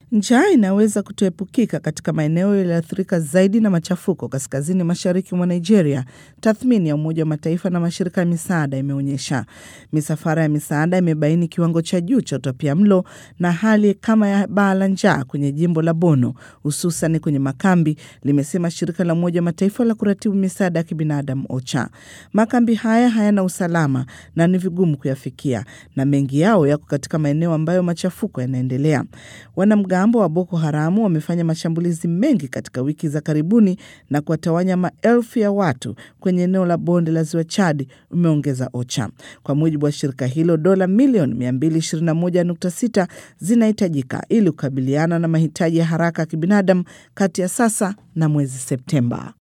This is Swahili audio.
Njaa inaweza kutoepukika katika maeneo yaliyoathirika zaidi na machafuko kaskazini mashariki mwa Nigeria, tathmini ya Umoja wa Mataifa na mashirika ya misaada imeonyesha. Misafara ya misaada imebaini kiwango cha juu cha utapia mlo na hali kama ya baa la njaa kwenye jimbo la Bono, hususan kwenye makambi, limesema shirika la Umoja wa Mataifa la kuratibu misaada ya kibinadamu OCHA. Makambi haya hayana usalama na ni vigumu kuyafikia, na mengi yao yako katika maeneo ambayo machafuko yanaendelea. Wanamgambo wa Boko Haramu wamefanya mashambulizi mengi katika wiki za karibuni na kuwatawanya maelfu ya watu kwenye eneo la bonde la ziwa Chad, umeongeza OCHA. Kwa mujibu wa shirika hilo, dola milioni 221.6 zinahitajika ili kukabiliana na mahitaji ya haraka ya kibinadamu kati ya sasa na mwezi Septemba.